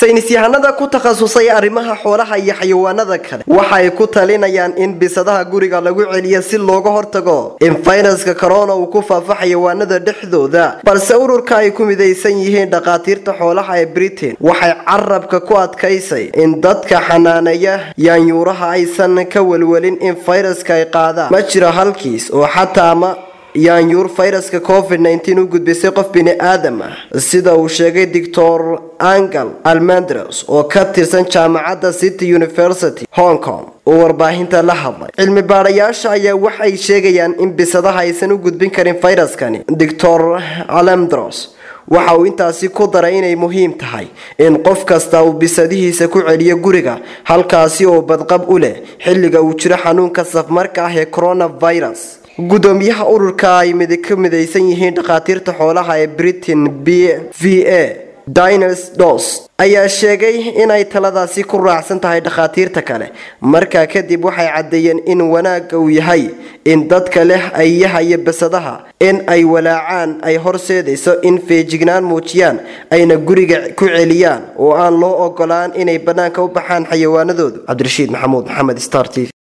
saynis yahanada ku takhasusay arrimaha xoolaha iyo xayawaanada kale waxa ay ku talinayaan in bisadaha guriga lagu celiyo si looga hortago in fayraska corona uu ku faafo xayawaanada dhexdooda balse ururka ay ku midaysan yihiin dhakhaatiirta xoolaha ee britain waxay carabka ku adkaysay in dadka xanaaneeya yaanyuuraha aysan ka welwelin in fayraska ay qaadaan ma jiro halkiis oo xataa ma yaanyuur fayraska covid nteen u gudbisay qof bini aadam ah sida uu sheegay doctor angel almandros oo ka tirsan jaamacadda city university hong kong oo warbaahinta la hadlay cilmi baadhayaasha ayaa waxay sheegayaan in bisadaha aysan u gudbin karin fayraskani doctor alamdros waxa uu intaasi ku daray inay muhiim tahay in qof kasta uu bisadihiisa ku celiyo guriga halkaasi oo badqab u leh xilliga uu jiro xanuunka safmarka ah ee coronavirus gudoomiyaha ururka ay ka midaysan yihiin dhakhaatiirta xoolaha ee britain b v a dines dos ayaa sheegay inay taladaasi ku raacsan tahay dhakhaatiirta kale markaa kadib waxay caddeeyeen in wanaagga uu yahay in dadka leh ayaha iyo basadaha in ay walaacaan ay horseedayso in feejignaan muujiyaan ayna guriga ku celiyaan oo aan loo ogolaan inay bannaanka u baxaan xayawaanadoodu cabdirashiid maxamuud maxamed star t v